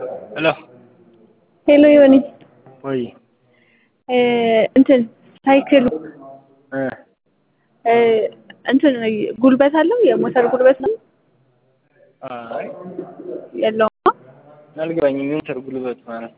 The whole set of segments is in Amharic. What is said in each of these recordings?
ሄሎ ሄሎ ዮኒ ወይ እንትን ሳይክል እ እንትን ጉልበት አለው የሞተር ጉልበት ነው አይ የለውም አልገባኝም። የሞተር ጉልበት ማለት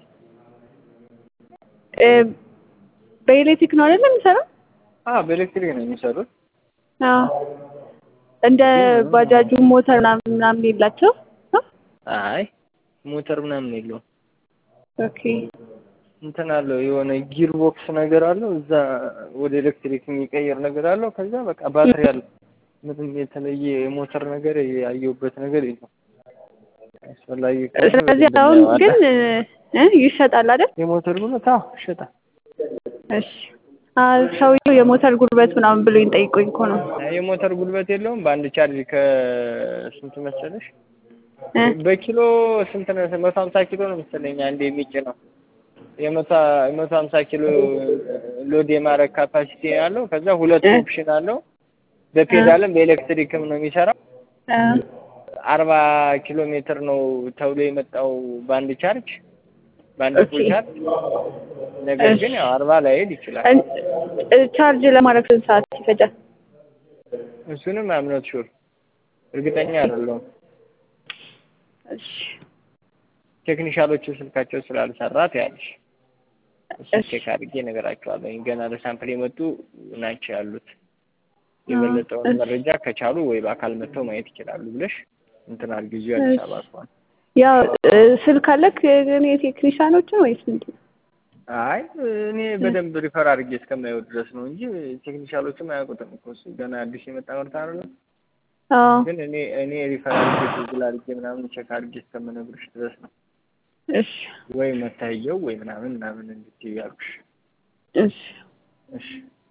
በኤሌክትሪክ ነው አይደል የሚሰራው? አ በኤሌክትሪክ ነው የሚሰሩት። አዎ እንደ ባጃጁ ሞተር ምናምን ምናምን የላቸው አይ ሞተር ምናምን የለውም። ኦኬ እንትን አለው የሆነ ጊር ቦክስ ነገር አለው እዛ ወደ ኤሌክትሪክ የሚቀይር ነገር አለው። ከዛ በቃ ባትሪ አለው። ምንም የተለየ የሞተር ነገር ያየሁበት ነገር የለም። አስፈላጊ ከሆነ ስለዚህ በደንብ አሁን ግን እናየዋለን። እ ይሸጣል አይደል? የሞተር ጉልበት አዎ ይሸጣል። እሺ አ ሰውዬው የሞተር ጉልበት ምናምን ብሎኝ ጠይቆኝ እኮ ነው። የሞተር ጉልበት የለውም። በአንድ ቻርጅ ከስንት መሰለሽ? እ በኪሎ ስንት ነው? መቶ ሀምሳ ኪሎ ነው መሰለኝ አንድ የሚጭነው የመቶ የመቶ ሀምሳ ኪሎ ሎድ የማድረግ ካፓሲቲ አለው። ከዛ ሁለት እ ኦፕሽን አለው። በፔዳልም በኤሌክትሪክም ነው የሚሰራው። እ አርባ ኪሎ ሜትር ነው ተብሎ የመጣው በአንድ ቻርጅ በአንድ ኦኬ ፉል ቻርጅ። ነገር እሺ ግን ያው አርባ ላይሄድ ይችላል። እን- እ ቻርጅ ለማድረግ ስንት ሰዓት ይፈጃል? እሱንም አምኖት ሹር እርግጠኛ አይደለሁም። እሺ ቴክኒሻሎቹ ስልካቸው ስላልሰራት ያለሽ እሱን እሺ ቼክ አድርጌ እነግራቸዋለሁ። ገና ለሳምፕል የመጡ ናቸው ያሉት። አ የበለጠውን እሺ መረጃ ከቻሉ ወይ በአካል መጥተው ማየት ይችላሉ ብለሽ እንትን አድርጊ። እዚሁ አዲስ እሺ አበባ ከሆነ ያው እ ስልክ አለክ ግን የቴክኒሻኖችን ወይስ ምንድን ነው? አይ እኔ እ በደንብ ሪፈር አድርጌ እስከማየው ድረስ ነው እንጂ ቴክኒሻሎችም አያውቁትም እኮ እሱ ገና አዲስ የመጣ ምርት አይደለም። አዎ ግን እኔ እኔ ሪፈር አድርጌ ጉግል አድርጌ ምናምን ቼክ አድርጌ እስከምነግርሽ ድረስ ነው እሺ ወይ መታየው ወይ ምናምን ምናምን እንድትይው ያልኩሽ። እሺ እሺ